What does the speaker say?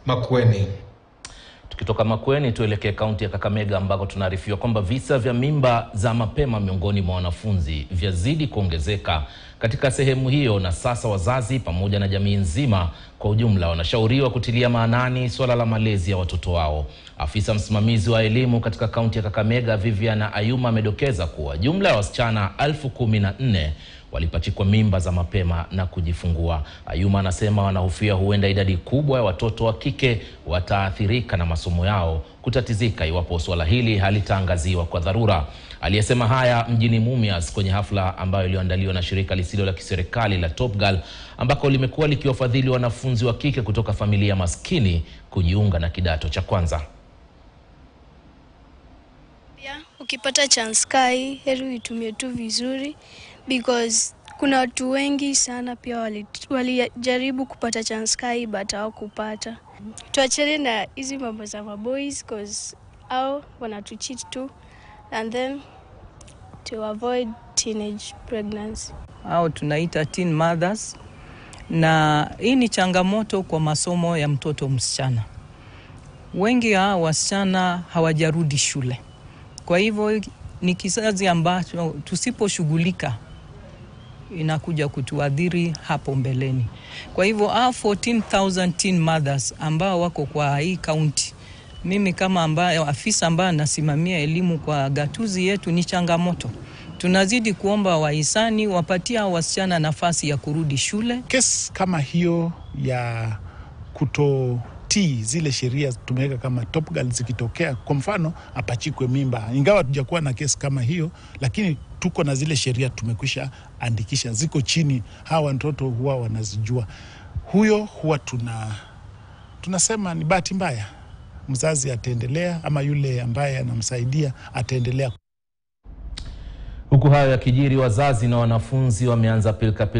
Makueni. Tukitoka Makueni tuelekee kaunti ya Kakamega ambako tunaarifiwa kwamba visa vya mimba za mapema miongoni mwa wanafunzi vyazidi kuongezeka katika sehemu hiyo, na sasa wazazi pamoja na jamii nzima kwa ujumla wanashauriwa kutilia maanani suala la malezi ya watoto wao. Afisa msimamizi wa elimu katika kaunti ya Kakamega Vivian Ayuma amedokeza kuwa jumla ya wasichana elfu kumi na nne walipachikwa mimba za mapema na kujifungua. Ayuma anasema wanahofia huenda idadi kubwa ya watoto wa kike wataathirika na masomo yao kutatizika iwapo suala hili halitaangaziwa kwa dharura. Aliyesema haya mjini Mumias kwenye hafla ambayo iliyoandaliwa na shirika lisilo la kiserikali la Top Girl ambako limekuwa likiwafadhili wanafunzi wa kike kutoka familia maskini kujiunga na kidato cha kwanza. Pia ukipata chance kai heri uitumie tu vizuri because kuna watu wengi sana pia wali- walijaribu kupata chance kai but hawakupata. Tuachane na hizi mambo za maboys cause au wanatucheat tu and then to avoid teenage pregnancy. au tunaita teen mothers, na hii ni changamoto kwa masomo ya mtoto msichana. Wengi hao wasichana hawajarudi shule, kwa hivyo ni kizazi ambacho tusiposhughulika inakuja kutuadhiri hapo mbeleni. Kwa hivyo hao 14,000 teen mothers ambao wako kwa hii kaunti, mimi kama ambaye afisa ambaye anasimamia elimu kwa gatuzi yetu, ni changamoto. Tunazidi kuomba wahisani wapatie hao wasichana nafasi ya kurudi shule. Kesi kama hiyo ya kutotii zile sheria tumeweka kama Top Girl zikitokea, kwa mfano apachikwe mimba, ingawa hatujakuwa na kesi kama hiyo, lakini tuko na zile sheria tumekwisha andikisha, ziko chini, hawa watoto huwa wanazijua. Huyo huwa tuna tunasema ni bahati mbaya, mzazi ataendelea ama yule ambaye anamsaidia ataendelea Huku hayo yakijiri, wazazi na wanafunzi wameanza pilika